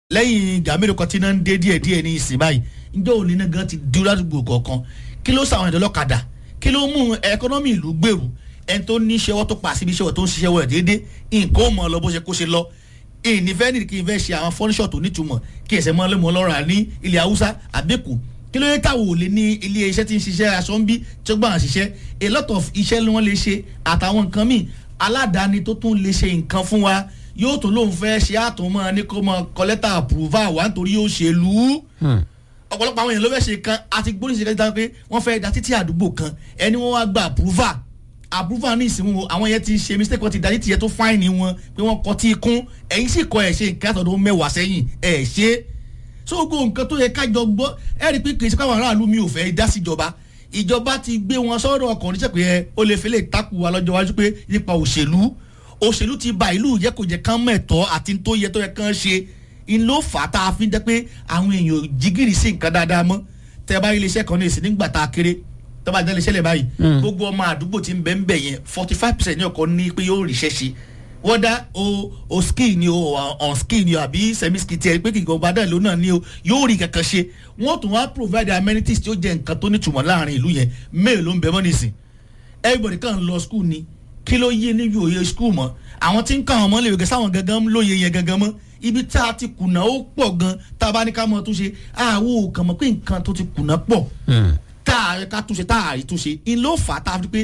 lẹ́yìn ìgbà mélòó kan tí náà ń dé díẹ̀ díẹ̀ ní ìsìn báyìí njẹ́ òní náà gan ti dúró ládùúgbò kọ̀ọ̀kan kí ló sàwọn ẹ̀dọ́ lọ́kadà kí ló mú ẹkọ́nọ́mì ìlú gbèrú ẹni tó ní iṣẹ́ wọ́n tó pa síbi iṣẹ́ wọ́n tó ń ṣiṣẹ́ wọ́n déédé nǹkan ó mọ̀ ọ́ lọ bó ṣe kó ṣe lọ ìnífẹ́ nìdí kí n fẹ́ ṣe àwọn fọ́níṣọ̀ tó nítumọ̀ kí ẹ̀sẹ̀ mọ́ lẹ́mọ̀ lọ́ra ní ilẹ̀ haúsá àbẹ́kù kí ló yẹ táwọn ò lè ní ilé iṣẹ́ tí ń ṣiṣẹ́ aṣọ ń bí tí ó gbà ń ṣiṣẹ́ a lot of iṣẹ́ ni wọ́n lè ṣe àtàwọn nǹkan míì aládàáni tó tún lè ṣe nǹkan fún wa yóò tún lóun fẹ́ ṣe àtúnmọ́ ní kó mọ kọ́lẹ́tà àpùrúvà wà nítorí yóò ṣèlú ọ̀pọ̀lọpọ̀ àwọn èèyàn ló fẹ́ ṣe kan àti gbóríṣẹ́ kẹ́kẹ́ pé wọ́n fẹ́ da títí àdúgbò kan ẹni wọ́n wá gba àpùrúvà àpùrúvà ní ìsìnwó àwọn yẹn ti ṣe mistake wọ́n ti da títí yẹn tó fáìní wọn pé wọ́n kọ́ tí kún ẹ̀yin sì kọ́ ẹ̀ ṣe nǹkan àtọ̀dọ̀ mẹ́wàá sẹ́yìn ẹ̀ ṣe so gbogbo nǹkan tó yẹ kájọ gbọ́ ẹ̀ rí i pé kì í ṣe káwọn aráàlú mi ò fẹ́ dá síjọba ìjọba ti gbé wọn sọ́dọ̀ ọkàn níṣẹ́ pé ẹ ó lè fi lè takù wa lọ́jọ́ wájú pé nípa òṣèlú òṣèlú ti ba ìlú yẹ kò jẹ kán mẹ̀tọ́ àti tó yẹ tó yẹ kán ṣe ń ló fà á tá a fi jẹ́ pé àwọn èèyàn jigiri sí nǹkan dáadáa mọ́ tẹ́ bá rí iléeṣẹ́ kan ní ìsìn nígbà tá a kéré tó bá jẹ́ iléeṣẹ́ lẹ̀ báyìí gbogbo ọmọ àdúgbò ti ń bẹ́ ń bẹ̀ yẹn forty five percent ní ọkọ̀ ní pé yóò ríṣẹ́ ṣe wọ́n dá o o skill ni o on skill ni o àbí semi skill tiẹ̀ pé kìkì ọba dàlú náà ni o yóò rí kankan ṣe wọ́n tún wá provide amenities tí ó jẹ́ nǹkan tó nítumọ̀ láàrin ìlú yẹn mail ló ń bẹ mọ́ nísìn everybody kàn lọ school ni kí ló yé níbi òye school mọ́ àwọn tí ń kọ́ àwọn ọmọ lè wẹ̀gẹ́ sáwọn gangan lóye yẹn gangan mọ́ ibi tá a ti kùnà ó pọ̀ gan tá a bá ní ká mọ̀ túnṣe àwọn ò kàn mọ̀ pé nǹkan tó ti kùnà pọ̀ tá a ká túnṣe tá a rí túnṣe in ló fà á tá a fi pé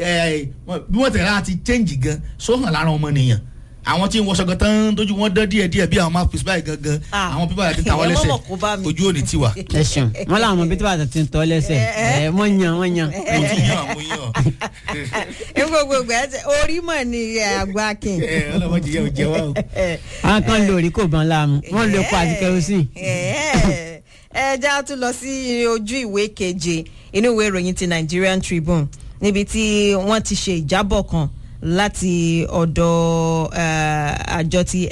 bí wọ́n tẹ̀lé àti change gan sóhàn lára ọmọ nìyàn àwọn tí ń wọṣọ gan tán tójú wọn dán díẹ̀ díẹ̀ bí àwọn máa pèsè báyìí gangan àwọn pípa àti tàwọn lẹ́sẹ̀ ojú ò ní tiwa. ẹ ṣeun wọn làwọn ọmọ bíi bàtà ti ń tọ́ lẹ́sẹ̀ ẹ wọ́n yan wọ́n yan. mo ti yan mo yan. n gbogbo ẹ orí mọ̀ ni àgbà kin. ẹ ọlọmọdé yẹ ò jẹ wá o. àwọn kan lórí kò bán láàmú wọn lo epo àti kerosene. ẹ já tún lọ sí ojú ìwé keje inú ìwé ìròyìn ti Nigerian Tribune níbi tí wọ́n ti ṣe ìjábọ̀ kan láti ọ̀dọ̀ àjọ ti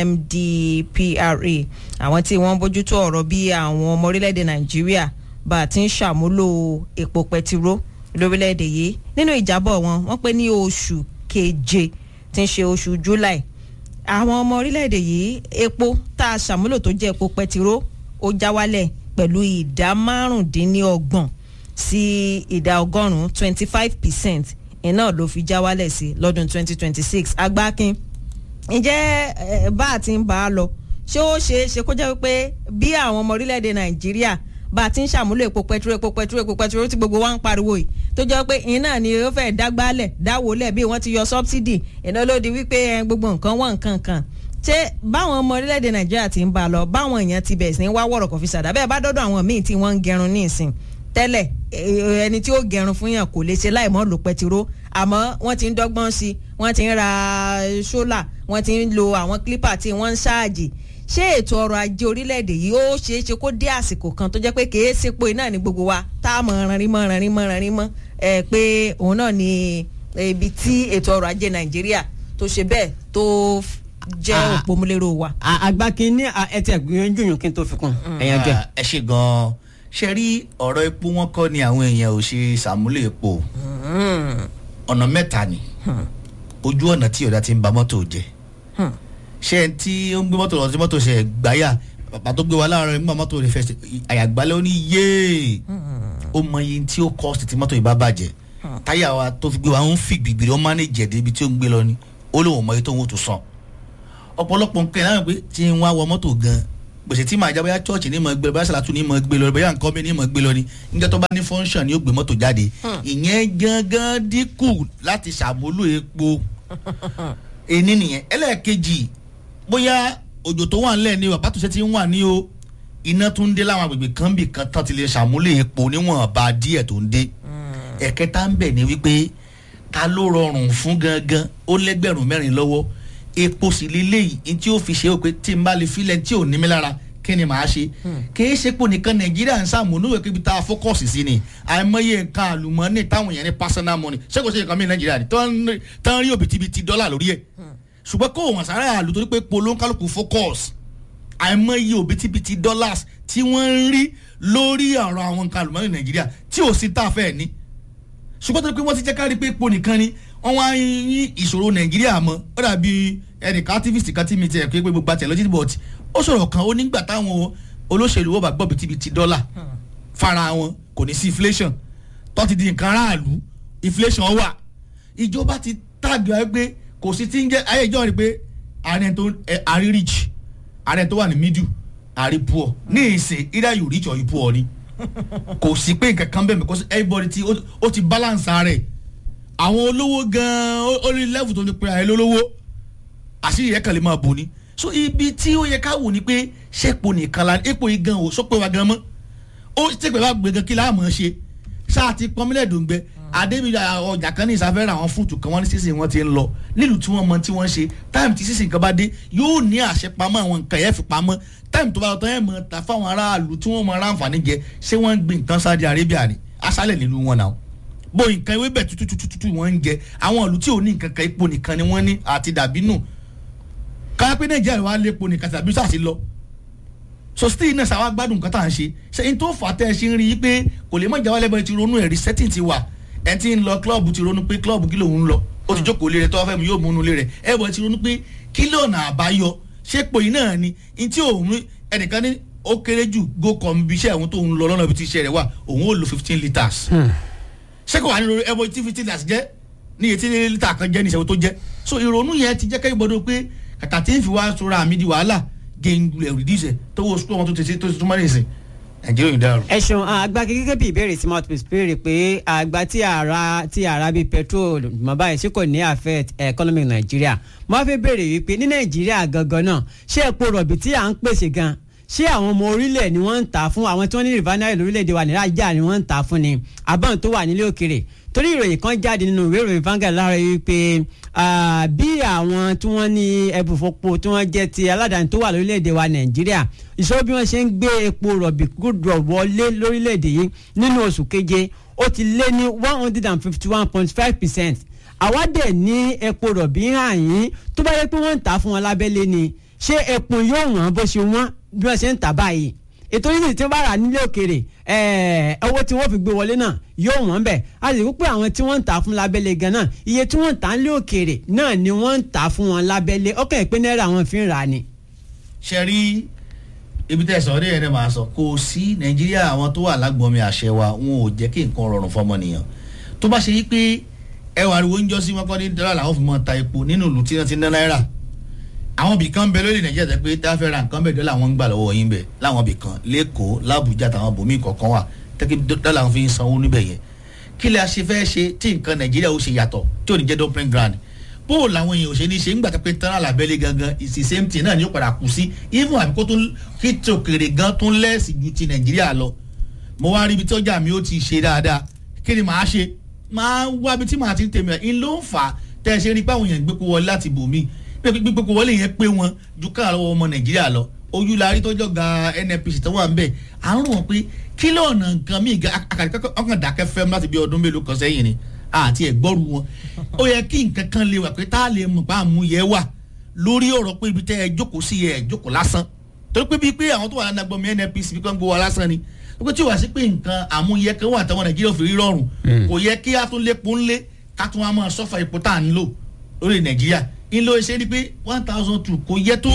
NMDPRA àwọn tí wọ́n bójútó ọ̀rọ̀ bí àwọn ọmọ orílẹ̀-èdè Nàìjíríà bá a ti ń ṣàmúlò epo pẹtiró lórílẹ̀-èdè yìí nínú ìjábọ̀ wọn wọ́n pé ní oṣù keje tí ń ṣe oṣù July àwọn ọmọ orílẹ̀-èdè yìí epo tá a ṣàmúlò tó jẹ́ epo pẹtiró ó já wálẹ̀ pẹ̀lú ìdá márùndínlọ́gbọ̀n sí ìdá ọgọ́rùn-ún twenty five percent iná ló fi já wálẹ̀ sí lọ́dún 2026 agbákin ǹjẹ́ bá a ti ń bá a lọ ṣé ó ṣeé ṣe kó jẹ́ wípé bí àwọn ọmọ orílẹ̀-èdè nàìjíríà bá a ti ń ṣàmúlò epo pẹtiró epo pẹtiró epo pẹtiró tí gbogbo wa ń pariwo yìí tó jẹ́ pé iná ni ó fẹ́ dágbálẹ̀ dáwọ́lẹ̀ bí wọ́n ti yọ sọ́bsidì iná ló di wípé gbogbo nǹkan wọ́n nǹkan kan ṣé báwọn ọmọ orílẹ̀-èdè nàìjíríà ti ń bá a lọ báwọn èèyàn ti bẹ̀rẹ̀ sí ní wá wọ̀rọ̀ kọfí sàdá bẹ́ẹ̀ bá dọ́dọ̀ àwọn míì tí wọ́n ń gẹrun ní ìsìn tẹ́lẹ̀ ẹni tí ó gẹrun fún yàn kò lè ṣe láìmọ́ lo pẹtiró àmọ́ wọ́n ti ń dọ́gbọ́n sí i wọ́n ti ń ra ṣólà wọ́n ti ń lo àwọn clipper tí wọ́n ń ṣáàjì ṣé ètò ọrọ̀ ajé orílẹ̀-èdè yìí ó ṣeé ṣe kó dé àsìkò kan tó jẹ́ pé kèé sepo iná ní gbogbo wa tá a mọ̀ ranrin mọ́ ranrin mọ́ ranrin mọ́ ẹ pé òun náà ni ibi tí ètò ọrọ̀ ajé nàìjíríà tó ṣe bẹ́ẹ̀ tó jẹ́ òpómúlérò wa. àgbákin ní ẹtì ẹgbìyànjú yòókì tó fi kún ẹ̀yàn jẹ. ẹ ṣe gan-an ṣe rí ọ̀rọ̀ epo wọn kọ́ ni àwọn èèyàn ò ṣe ṣàmúlò epo ọ̀nà mẹ́ta ni ojú ọ̀nà tí ọ̀dà ti ń ba mọ́tò jẹ́ ṣé ẹ tí ó ń gbé mọ́tò lọ sí mọ́tò ṣe gbáyà bàbá tó gbé wa láàárọ̀ nígbà mọ́tò rẹ̀ fẹ́ àyàgbálẹ̀ ó ní yéè ó mọ iye tí ó kọ́ọ̀sì tí mọ́tò yìí bá bàjẹ́ táyà wa tó fi gbé wa ń fi gbìgbìrì ó mánéjì ẹ̀dẹ́ ibi tí ó ń gbé lọ ni ó lóun mọ iye tó ń wò tó sàn ọ̀pọ̀lọpọ̀ nǹkan ìlànà pé tí ń wá wọ mọ́tò gan gbèsè tí màá jábọ́yá chọ́ọ̀chì ní mọ̀ gbé lọ bóyá sàlátù ní mọ̀ gbé lọ bóyá nǹkan mi ní mọ̀ gbé lọ ni níjẹ́ tó bá ní fọ́nṣàn ni ó gbé mọ́tò jáde ìyẹn gangan dínkù láti ṣàmúlò epo ení nìyẹn ẹlẹ́ẹ̀kejì bóyá òjò tó wà nílẹ̀ ni o àbátúnṣe ti ń wà ní o iná tó ń dé láwọn agbègbè kan bì kan tán ti lè ṣàmúlò epo níwọ̀nba díẹ̀ tó ń dé ẹ̀kẹta ń bẹ̀ ni wípé ta ló rọrùn fún gangan ó lẹ́gbẹ̀rún mẹ́rin lọ́wọ́ epo sì lélẹ́yìí ní tí ó fi ṣe é pé tí n bá lè filẹ̀ tí ò ní mi lára kí ni màá ṣe kìí ṣe pò nìkan nàìjíríà ń sàmúlò ìwé kíbi tá a fókọ̀sì sí ni àìmọye nǹkan àlùmọ́ọ́nì táwọn èèyàn ní personal money ṣé kò ṣe nǹkan mi nàìjíríà ni tán rí òbítíbitì dọ́là lórí ẹ̀ ṣùgbọ́n kó wọn sáré àlù torí pé polóńkálùkù focus àìmọye òbítíbitì dollars tí wọ́n ń rí lórí ọ̀rọ̀ àwọn nǹkan àlùmọ́ọ́nì nàìjíríà tí ò sí tá a fẹ́ ní ṣùgbọ́n tó pé wọ́n ti jẹ́ ká rí pé epo nìkan ni wọ́n wá ń yín ìṣòro nàìjíríà mọ́ ó dàbí ẹnìkan activist kan tí mi tiẹ̀ pé gbogbo àtẹ̀ lọ́jọ́ but ó sọ̀rọ̀ kan ó nígbà táwọn olóṣèlú wọ́n bá gbọ́ bìtìbìtì dọ́là fara wọn kò ní sí inflation tó ti di nǹkan aráàlú inflation wà ìjọba ti tàgbà ẹ pé kò sí tí ń jẹ́ ayé ìjọ rí pé ààrẹ tó àrí rich ààrẹ tó wà ní middle àrí poor ní ìsìn either you rich or you poor ni kò sí pé nǹkan kan bẹ́ẹ̀ because everybody ti ó ti balance rẹ̀ àwọn olówó gan-an ó ní level tó lè pe ààrẹ lólówó àṣírí yẹn kàn lè máa bò ní so ibi tí ó yẹ ká wò ni pé ṣẹ́pọ̀ nìkan la epo yìí gan o sọ́pẹ́ wa gan mọ́ ó tẹ̀pẹ́ wa gbẹ̀gàn kí láàmú ṣe ṣáà ti pọ́nmílẹ̀ dòǹgbẹ adébíyà ọjà kan ní ìsàfẹ́rẹ́ àwọn fúùtù kan wọ́n ní sísìn wọn ti ń lọ nílùú tí wọ́n mọ tí wọ́n ṣe táìmù tí sísìn kan bá dé yóò ní àṣẹ pamọ́ àwọn nǹkan yẹn fi pamọ́ táìmù tó bá lọ tán yẹn mọ̀ ta fáwọn aráàlú tí wọ́n mọ aráàǹfààní jẹ ṣé wọ́n ń gbin nǹkan Saudi Arabia ni aṣálẹ̀ nílùú wọn náà bó nǹkan ewé bẹ̀ tututututu wọ́n ń jẹ àwọn ìlú tí ò ní nǹkan kan epo nìkan ni wọ́n ní àti dàbínù káyọ̀ pé Nàìjíríà wà lépo nìkan tàbí sàṣì lọ so still náà sáwá gbádùn nǹkan tá à ń ṣe ṣe n tó fà á tẹ́ ẹ ṣe ń rí i pé kò lè mọ̀ ìjà wálé bẹ́ẹ̀ ti ronú ẹ̀rí setting ti wà ẹ ti ń lọ club ti ronú pé club kí lòun ń lọ ó ti jókòó lé rẹ tó wá fẹ́ mu yóò mú inú lé rẹ ẹ bọ̀ ti ronú pé kí lọ́nà àbáyọ ṣé pò yìí náà ni n tí òun ẹnìkan ní ó kéré jù go com bí iṣẹ́ òun tó ń lọ lọ́nà ibi tí iṣẹ́ rẹ̀ wà òun ó lo fifteen litres ṣé kò wà nínú ẹ bọ̀ tí fifteen litres jẹ́ ní etí lítà kan jẹ́ ní ìṣẹ́wó tó jẹ́ so ìrònú yẹn ti jẹ́ kẹ́ gbọ́dọ̀ pé kàkà tí ń fi wá sora àmì di wàhálà gẹ̀ǹgùlẹ̀ rìdíṣẹ̀ tó wo sukùl wọn tó ti ṣe tó ti túmọ̀ nìsín nàìjíríà yìí dàrú. ẹ ṣeun àgbà gẹ́gẹ́ bí ìbéèrè tí mouthpiece béèrè pé àgbà tí ara tí ara bíi petrol mọ̀ báyìí ṣé kò ní affect economic nàìjíríà mo fẹ́ béèrè wípé ní nàìjíríà gangan náà ṣé epo rọ̀bì tí à ń pèsè gan ṣé àwọn ọmọ orílẹ̀ ni wọ́n ń tà fún àwọn tí wọ́n ní refinery lórílẹ̀‐èdè wa nàìjíríà ni wọ́n ń tà fún ni àbọ̀n tó wà nílé òkèrè torí ìròyìn kan jáde nínú ìwé ìròyìn Vanguard lára yìí pé bí àwọn tí wọ́n ní ẹbùfọ́pọ̀ tí wọ́n jẹ́ ti aládàáni tó wà lórílẹ̀‐èdè wa nàìjíríà ìṣòro bí wọ́n ṣe ń gbé epo rọ̀bì gúdọ̀ wọlé lórílẹ̀‐èdè yìí nínú oṣù keje ó ti lé ní one hundred and fifty one point five percent àwa dẹ̀ ní epo rọ̀bì hàn yín tó bá yẹ pé wọ́n ń tà fún wọn lábẹ́lé ni ṣé epo yóò wọ́n bó ṣe wọ́n bí wọ́n ṣe ń tà báyìí ètò yìí tí wọ́n bá rà nílé òkèrè owó tí wọ́n fi gbé wọlé náà yóò wọ́n bẹ̀ a sì wípé àwọn tí wọ́n ń tà fún lábẹ́lé gan náà iye tí wọ́n ń tà nílé òkèrè náà ni wọ́n ń tà fún wọn lábẹ́lé ọkàn ìpín náírà wọn fi ń rà ni. ṣe rí ibi tẹ́ ẹ sọ ọ́ dẹ́yẹn náà máa sọ kò sí nàìjíríà àwọn tó wà lágbọ̀nmi àṣẹ wa wọn ò jẹ́ kí nǹkan rọrùn fọmọnìyàn tó bá ṣe yí pé ẹwà ariwo ń jọ sí wọn kọ́ ní dọ́là làwọn fi mọ́ ta epo nínú ìlú tí wọ́n ti ná náírà àwọn ibì kan bẹ lórí nàìjíríà tẹ pé tá a fẹ́ ra nǹkan bẹ́ẹ̀ dọ́là wọn ń gbà lọ́wọ́ yín bẹ̀ láwọn ibì kan lẹ́kọ̀ọ́ làbújá táwọn bòmí kọ̀ọ̀kan wà tẹ́kí dọ́là wọn fi ń sanwó níbẹ̀ yẹn kí lè ṣe fẹ́ ṣe tí nǹkan nàìjíríà ó ṣe yàtọ̀ tí ò ní jẹ́ dumping ground bó o làwọn èèyàn ò ṣe ní ṣe ńgbà pé tán àlàbẹ́lẹ̀ gangan ìsì same thing náà ni ó padà kù sí even àbí kó tó kí tòkèrè gan tó ń lẹ́ẹ̀sì ju ti nàìjíríà lọ mo wá rí ibi tí ọjà mi ó ti ṣe dáadáa kí ni màá ṣe máa wá ibi tí màá ti tèmi ẹ̀ ń ló ń fà á tẹ́ ẹ ṣe rí báwọn èèyàn gbé kó wọlé láti bòmíì gbígbé kó wọlé yẹn pé wọn ju káà lọ́wọ́ ọmọ nàìjíríà lọ ojú la rí tọ́jọ́ ga nnpc tó wà ń bẹ̀ à ń rò wọ́n pé kí lọ́ọ̀nà nǹkan míì akàdé ọkàn dákẹ́ fẹ́ láti bí ọdún mélòó kan sẹ́yìn ni àti ẹ̀gbọ́rù wọn ó yẹ kí nǹkan kan lè wà pé tá a lè mọ̀ bá àmú yẹ wà lórí ọ̀rọ̀ pé ibi tẹ́ ẹ jókòó sí ẹ jókòó lásán torí pé bíi pé àwọn tó wà lánàá gbọmọ nnpc bí kan gbowó wa lásán ni pé tí o wá sí pé nǹkan àmúyẹ kan wà táwọn nàìjíríà fi rí rọrùn kò yẹ kí a tún lépo ńlé ká tún wá máa sọ́fà epo tá à ń lò lórí nàìjíríà ńlọ ṣe ni pé one thousand two kò yẹ tó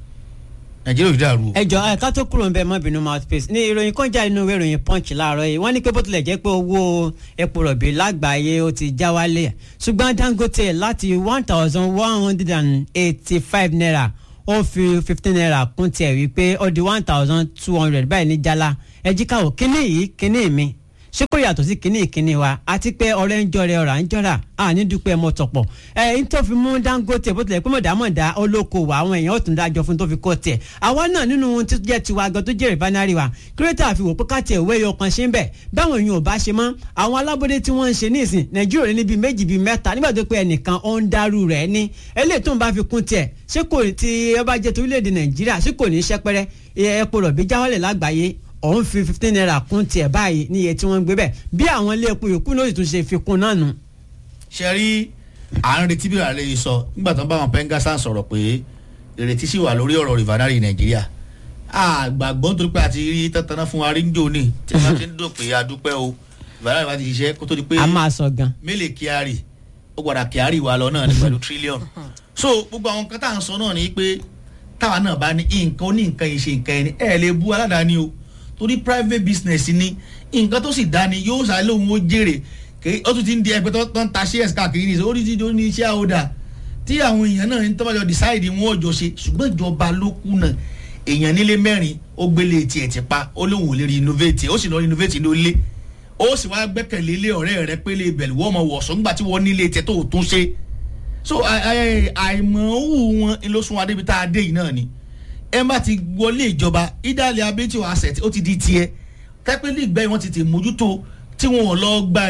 nàìjíríà ò dàrú. ẹ jọ ẹ ká tó kúrò ń bẹ mọ bínú mouthpiece ní ìròyìn kan jáde nínú ìwé ìròyìn punch láàárọ̀ yìí wọ́n ní pé bó tilẹ̀ jẹ́ pé owó epo rọ̀bì lágbàáyé ó ti já wálẹ̀ ṣùgbọ́n dangote láti one thousand one hundred and eighty five naira ó fi fifteen naira kún tiẹ̀ wípé ó di one thousand two hundred báyìí ní jálá ẹ jí káwọ́ kíní yìí kíní mi ṣé kò yàtọ̀ sí kínní ìkínní wa àti pé ọ̀rẹ́ ń jọrẹ ọ̀rà ń jọrà àní dúpẹ́ mọ́ tọ̀pọ̀ ẹ̀ ń tó fi mú Dangote bó tilẹ̀ pé mọ̀dámọ̀dá olókoòwò àwọn èèyàn ó tún dájọ́ fún tó fi kó tiẹ̀ àwa náà nínú ohun tó jẹ́ tiwa gan tó jẹ́ rìfánárì wa kírẹ́tà fi wò pé káàtì ìwé yọ kan ṣe ń bẹ̀ báwọn èèyàn ò bá ṣe mọ́ àwọn alábọ́dé tí wọ́n ń ṣe nísìn Nàìjíríà ní bíi méjì bíi mẹ́ta nígbà tó pé ẹnìkan ó ń dárú rẹ̀ ní eléyìí tó ń bá fi kún tiẹ̀ ṣé kò tí ẹ bá jẹ́ torílẹ̀-èdè Nàìjíríà ṣé kò ní í ṣẹ́pẹ́rẹ́ epo rọ̀bì jáwálẹ̀ lágbàáyé òun fi fifteen naira kún tiẹ̀ báyìí ní iye tí wọ́n ń gbé bẹ́ẹ̀ bí àwọn ilé epo yòókù náà sì tún ṣe fi kún náà nù. ṣe rí à ń retí bí ààrẹ yìí sọ nígbà tó ń bá wọn pengasan sọ̀rọ̀ pé ìrètí sì wà lórí ọ̀rọ̀ rìfánárì nàìjíríà àgbàgbọ́ nítorí pé àti rí tẹ́tẹ́ná fún wa rí ń jò ní tí wọ́n ti ń dùn pé adúpẹ́ o rìfánárì wa ti ṣiṣẹ́ kó tó di pé a máa sọ gan. mélèé kíárì ó gbọ́dọ̀ kíárì wa lọ náà ní pẹ̀lú tírílíọ̀nù so gbogbo àwọn nǹkan tá à ń sọ náà ni pé táwa náà bá ní nǹkan ó ní nǹkan yìí ṣe nǹkan ẹni ẹ lè bú aládàáni o torí private business ni nǹkan tó sì dání yóò sáré lóhun ó jèrè kì ó tún ti ń di ẹgbẹ́ tó tó ń ta shares káàkiri ní orí ti ní iṣẹ́ àwòdà tí àwọn èèyàn náà ń tọ́bàjọ́ decide wọn ò jọ ṣe ṣùgbọ́n ìjọba ló kùnà èèyàn nílé mẹ́rin ó gbélé tiẹ̀ ti pa ó lóun ò lè rí innovate ó sì lọ innovate ló lé ó sì wá gbẹ́kẹ̀lé ilé ọ̀rẹ́ rẹ pé lè bẹ̀rù wọ́n mọ̀ wọ̀sán nígbà tí wọ́n nílé tiẹ̀ tó ò tún ṣe so àìmọ̀ọ́wù wọn ló sún wa débi tá a dé yìí náà ni ẹ má ti wọlé ìjọba ìdálẹ̀ abẹ́tí wa asset ó ti di tiẹ̀ tẹ́pẹ́lì ìgbẹ́ wọn ti tè mójútó tí wọn ò lọ gba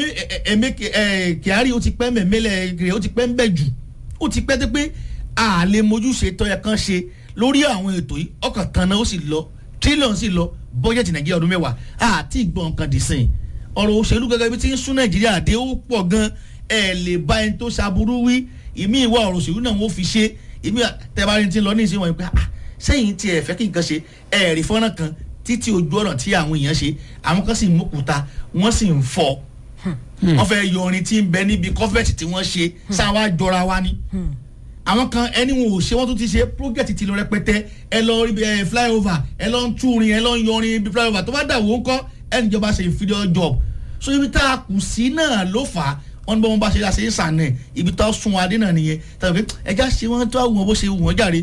ẹ̀mí kyari ó ti pẹ́ mẹ́mẹ́lẹ̀ rẹ̀ ó ti pẹ́ ń bẹ̀ jù ó ti pẹ́ tó pé a lè mójúṣe tọ́yẹ kan ṣe lórí àwọn ètò yìí ọkàn kan náà ó sì lọ tírílíọ̀nù sì lọ bọ́jẹ̀tì nàìjíríà ọdún mẹ́wàá àti ìgbọ̀n kan dì sìn ọ̀rọ̀ òṣèlú gẹ́gẹ́ bí ti ń sún nàìjíríà dé ó pọ̀ gan ẹ̀ lè bá ẹni tó ṣaburú wí ìmí ìwà ọ̀rọ̀ òṣèlú náà wọ́n fi ṣe ìmí tẹ́bárí ti lọ ní ìsìn wọ̀nyí pé sẹ́yìn tí ẹ fẹ́ kí nǹkan ṣe ẹ̀rí fọ́nrán kan títí ojú ọ̀nà tí àwọn èèyàn ṣe àwọn kan sì ń mọ̀kúta wọ́n sì ń fọ́ wọ́n fẹ́ yọ orin tí ń bẹ níbi kọ́fẹ́tì tí wọ́n ṣe sáwá jọra wa ni àwọn kan ẹni wọn ò ṣe wọ́n tún ti ṣe project ti lọ rẹpẹtẹ ẹ lọ rí ẹ flyover ẹ lọ ń túrin ẹ lọ ń yọrin ibi flyover tó bá dà wọ́n kọ́ ẹnìjọba ṣe inferior job so ibi tá a kù sí náà ló fà á wọ́n ní bá wọn bá ṣe ṣe ń sàn náà ibi tó sun adé náà nìyẹn tàbí ẹja ṣe wọ́n tó àwọn bó ṣe wù wọ́n jàre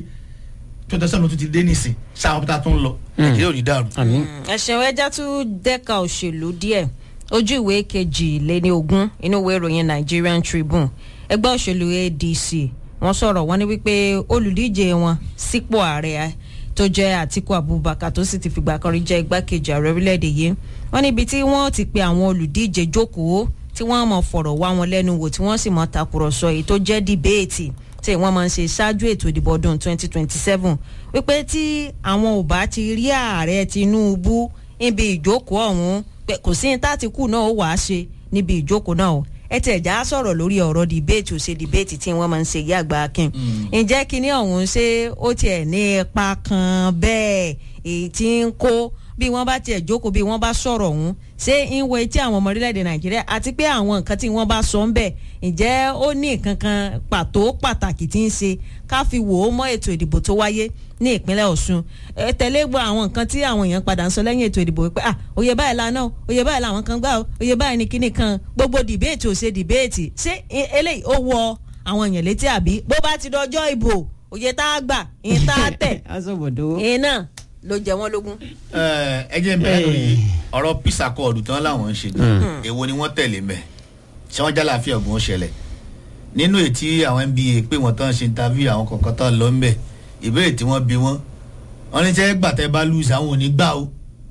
tó tẹsán ló tún ti dé nísìn sáwọn bí ta tó ń lọ nàìjíríà ò ní dàrú. ẹ̀sìn ẹja tún dẹ́ka òṣèlú díẹ̀ ojú ìwé kejì lé ní ogún inú ìwé ìròyìn Nigerian Tribune ẹgbẹ́ òṣèlú ADC wọ́n sọ̀rọ̀ wọ́n ní wípé olùdíje wọn sípò ààrẹ tó jẹ́ Àtíkù Abubakar tó sì ti fìgbà kan rí jẹ́ igbákejì ààrẹ orílẹ̀-èdè yìí wọ́n níbi tí wọ́n ti pe àwọn olùdíje jókòó tí wọ́n mọ̀ fọ̀rọ̀ wá wọn lẹ́nu wò tí wọ́n sì mọ̀ takùrọ̀sọ èyí tó jẹ́ dìbéètì tí wọ́n máa ń ṣe ṣáájú ètò ìdìbò ọdún 2027 wípé tí àwọn ò bá ti rí ààrẹ Tinubu níbi ìjókòó ọ̀hún kò sí ní tátìkù náà ó wàá ṣe níbi ìjókòó náà o ẹ tẹ̀ já sọ̀rọ̀ lórí ọ̀rọ̀ dìbéètì ò ṣe dìbéètì tí wọ́n máa ń ṣe yí àgbà akin ǹjẹ́ kínní ọ̀hún ṣé ó tiẹ̀ ní ipa kan bẹ́ẹ̀ èyí tí ń kó bí wọ́n bá tiẹ̀ jókòó bí wọ́n bá sọ̀rọ̀ ọ̀hún ṣé ń wo etí àwọn ọmọ orílẹ̀-èdè nàìjíríà àti pé àwọn nǹkan tí wọ́n bá sọ ń bẹ̀ ǹjẹ́ ó ní nǹkan kan pàtó pàtàkì tí ń ṣe ká fi wò ó mọ́ ètò ìdìbò tó wáyé ní ìpínlẹ̀ ọ̀ṣun ẹ tẹ̀lé gbọ́ àwọn nǹkan tí àwọn èèyàn padà ń sọ lẹ́yìn ètò ìdìbò pé ah òye báyìí lánàá o òye báyìí làwọn kan gbà o òye báyìí ni kíní kan gbogbo dìbéètì ò ṣe dìbéètì ṣé eléyìí ó wọ àwọn èèyàn létí àbí bó bá ti dọjọ́ ìbò òye tá a gbà ìyẹn tá a tẹ̀ ìyẹn náà ló jẹ wọn lógún. ẹ jẹ́ bẹ́ẹ̀ lórí ọ̀rọ̀ peace accord tán làwọn ń ṣe gan èwo ni wọ́n tẹ̀lé mẹ́ ṣé wọ́n jálàáfíà ọ̀gbọ́n ṣẹlẹ̀ nínú ètí àwọn nba pé wọ́n tán ṣe interview àwọn kọ̀ọ̀kan tán lọ ń bẹ̀ ìbéèrè tí wọ́n bí wọ́n wọ́n ní sẹ́ gbàtẹ́ bá lose àwọn ò ní gbà o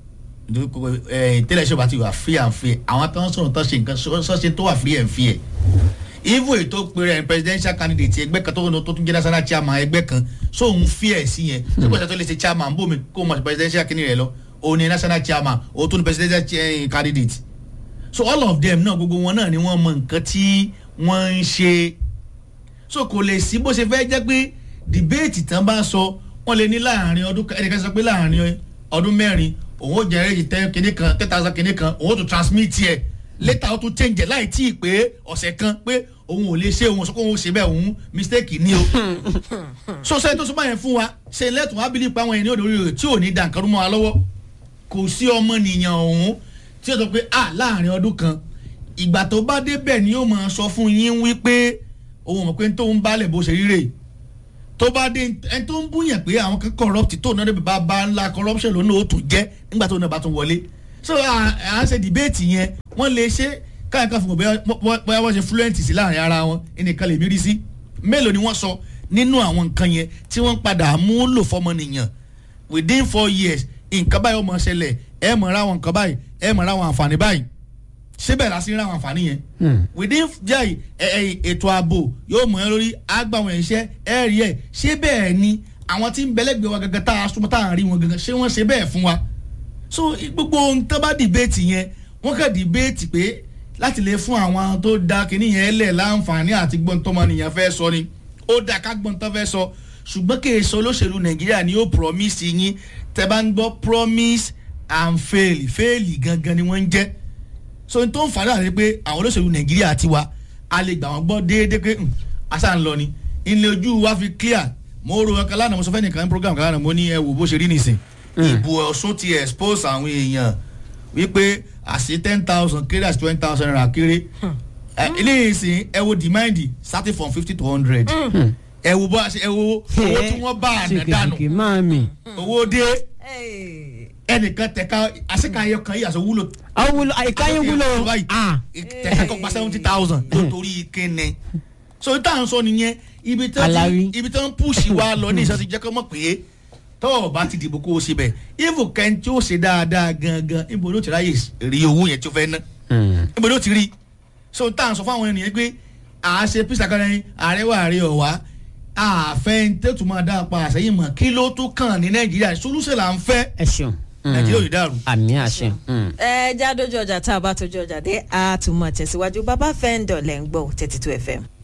tẹ́lẹ̀ ṣọba ti wà free and fair àwọn tán sọ̀rọ̀ tán ṣe nǹkan sọ́ṣe tó wà free and fair even ètò péré presidential candidate ẹgbẹ́ kan tó tún jẹ́ national chairman ẹgbẹ́ kan sóun fear sí yẹn ṣé kò sẹ́tọ́ lè ṣe chairman bómi kó o mọ̀ presidential kìnìún rẹ lọ òun ni national chairman òun tún ni presidential candidate so all of them náà gbogbo wọn náà ni wọ́n mọ nǹkan tí wọ́n ń ṣe so kò lè sí bó ṣe fẹ́ jẹ́ pé debate tán bá sọ wọ́n lè ní láàrin ọdún ẹnìkan sọ pé láàrin ọdún mẹ́rin òun ó jẹ́ ẹ̀rẹ́jì ten kìíní kan ten thousand kìíní kan òun ó tún transmit yẹ later ó tún change ẹ̀ láì tí ì pé ọ̀sẹ̀ kan pé òun ò lè ṣe òun sọ pé òun ò ṣe bẹ́ẹ̀ òun mistake ni o so sẹ́yìn tó sọ báyẹn fún wa ṣe lẹ́tùn wá bílí pa àwọn ènìyàn lórí rẹ̀ tí ò ní dànkan mọ́ wa lọ́wọ́ kò sí ọmọnìyàn ọ̀hún tí ó sọ pé ah láàrin ọdún kan ìgbà tó bá débẹ̀ ni yóò máa sọ fún yín wípé òun mọ̀ pé tó ń bálẹ̀ bó ṣe ríre tó bá dé ẹni tó ń búyàn pé àwọn kan corrupt tó náà débi bá bá ńlá corruption lónà ó tún jẹ́ nígbà tó náà bá tún wọlé so à ń ṣe debate yẹn wọ́n lè ṣe káyọ̀ kan fún wọn bóyá wọ́n ṣe fluent sí láàrin ara wọn ẹnìkan lè mírí sí mélòó ni wọ́n sọ nínú àwọn nǹkan yẹn tí wọ́n padà mú lò fọmọnìyàn within four years nǹkan báyìí ó mọ̀ ṣẹlẹ̀ ẹ mọ̀ ra àwọn nǹkan báyìí ẹ mọ̀ ra àwọn àǹfààní báyìí síbẹ̀ la sí ra àwọn àǹfààní yẹn within jai ètò ààbò yóò mọ̀ ẹ́ lórí àgbàwọn ẹ̀ṣẹ́ ẹ̀ rí ẹ̀ ṣé bẹ́ẹ̀ ni àwọn tí ń bẹ́lẹ́gbẹ̀ẹ́ wa gangan tá a súnmọ́ tá a rí wọn gangan ṣé wọ́n ṣe bẹ́ẹ̀ fún wa so gbogbo ohun tó bá dìbéètì yẹn wọ́n kàn dìbéètì pé láti lè fún àwọn tó da kínní yẹn lẹ̀ láǹfààní àti gbọ́n tọ́mọnìyàn fẹ́ sọ ni ó dà ká gbọ́n tán fẹ́ sọ ṣùgbọ́n kì í sọ olóṣèlú nàìjíríà ni ó promise yín tẹ́ bá ń gbọ́ promise and fail fail gangan ni wọ́n ń jẹ́ so n tó ń fàdà rẹ pé àwọn olóṣèlú nàìjíríà ti wa a lè gbà wọ́n gbọ́ déédéé pé àṣà ń lọ ni ilé ojú wa fi clear mo ro ọkàn lánàá mo sọ fẹ́ nìkan ní program kan lánàá mo ní ẹ wò bó ṣe rí nìsín ìbò ọ̀ṣun ti expose àwọn èèyàn wípé àṣì ten thousand kéré àṣì twenty thousand naira kéré Ẹ, eléyìí sìn ẹ wo demand starting from fifty to hundred ẹ wo bó ṣe ẹ wo owó tí wọ́n bá àná dànù ṣèkèṣèkè máa mi. owó dé Hey. ẹnìkan tẹ̀ka àṣekàyọ kan yìí àṣọ wúlò àwọn wúlò ìkáyé wúlò. Ah. tẹ̀ka kọ́ gba seventy thousand nítorí kíni so tá à ń sọ nìyẹn ibi tó Alárí. ibi tó ń pùsì wa lọ ní ìṣàtì jẹ́ kó mọ̀ pé tọ́ ọ bá ti dìbò kó o ṣe bẹ̀ ifu kẹ́ni tí ó ṣe dáadáa gangan ibo ló ti ráyè rí owó yẹn tí ó fẹ́ ná Hmm. ibo ló ti rí so tá à ń sọ fún àwọn ènìyàn pé à á ṣe písà kan ní ààrẹ wà ààrẹ ọ̀wá àfẹ́ tètù máa dá a pa àṣẹyìn mọ̀ kí ló tún kàn ní nàìjíríà solúṣẹ̀ là ń fẹ́ ẹ ṣeun. Hmm. nàìjíríà ò ní dàrú. àmì àṣẹ. Hmm. ẹ já dójú ọjà tá a bá tójú ọjà dé a tún mọ̀ tẹ̀síwájú bàbá fẹ́ ń dọ̀lẹ́ ń gbọ́ thirty two fm.